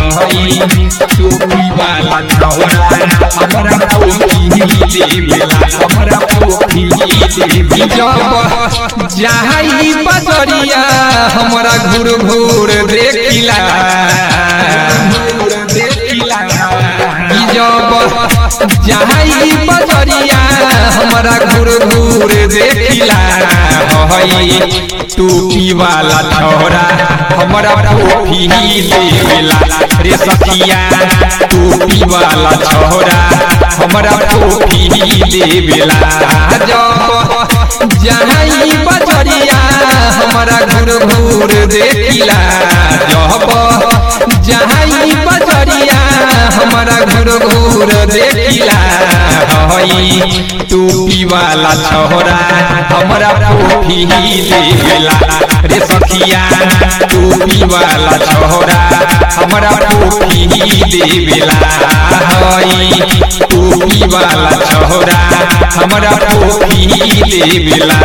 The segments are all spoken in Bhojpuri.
हई टोपी वाला छौरा हमरा टोपी देवेला हमरा टोपी देवेला जब जाई बजरिया हमरा घूर घूर देखिला देखिला जब जाई बजरिया हमरा घूर घूर देखिला हई टोपी वाला छोरा हमरा टोपी देवेला रे सखिया टोपी वाला छोरा हमरा टोपी देवेला जब जाई बजरिया हमरा घूर घूर देखिला जब जाई बजरिया हमरा घूर घूर देखिला हई टोपी वाला छोरा हमरा टोपी देवेला रे सखिया टोपी वाला छोरा हमरा टोपी देवेला हई टोपी वाला छोरा हमरा टोपी देवेला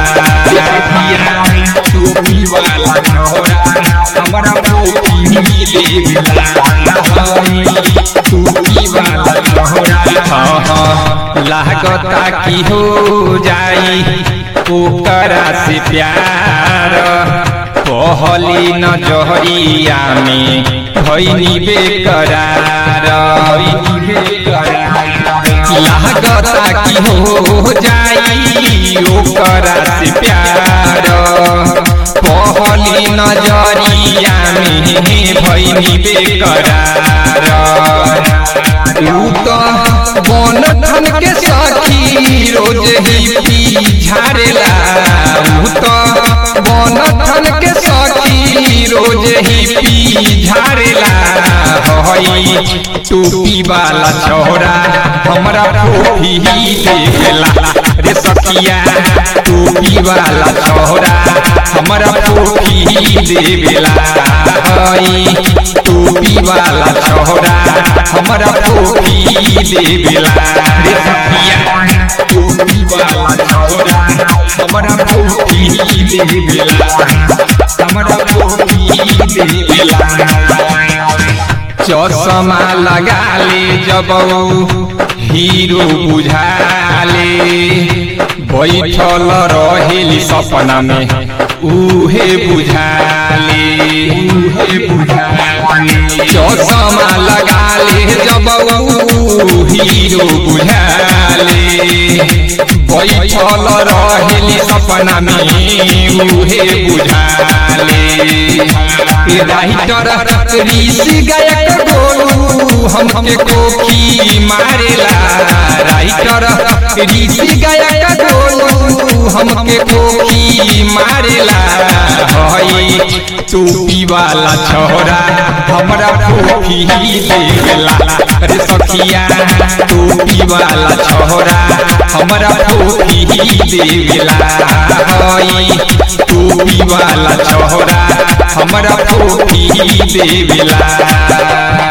टोपी वाला छोरा हमरा टोपी देवेला हई टोपी वाला छोरा लागता की हो जाई ओकरा से प्यार कहली नजरिया में भैनी बेकरार लागता की हो जाई ओकरा से प्यार कहली नजरिया में भैनी बेकरार तू तो बन धन के सखी रोज ही पी झाड़ेला तू तो बन धन के सखी रोज ही पी झाड़ेला हई टोपी वाला छोरा हमरा टोपी देवेला रे सखिया टोपी वाला छोरा हमरा टोपी देवेला हई टोपी वाला छोरा हमरा टोपी देवेला रे सखिया टोपी वाला छोरा हमरा टोपी देवेला हमरा टोपी देवेला चश्मा लगा ले जब हीरो बुझाले बैठल रहेली सपना में उहे बुझाले उहे बुझाले चश्मा लगा ले जब हीरो बुझाले बैठल रहेली सपना में उहे बुझाले राइटर ऋषि गायक गोलू हमके कोखी मारेला राइटर ऋषि गायक गोलू हमके कोखी मारेला हई टोपी वाला छोरा हमरा कोखी देवेला रे सखिया टोपी वाला छोरा हमरा कोखी देवेला हई टोपी वाला छोरा हमरा टोपी देवेला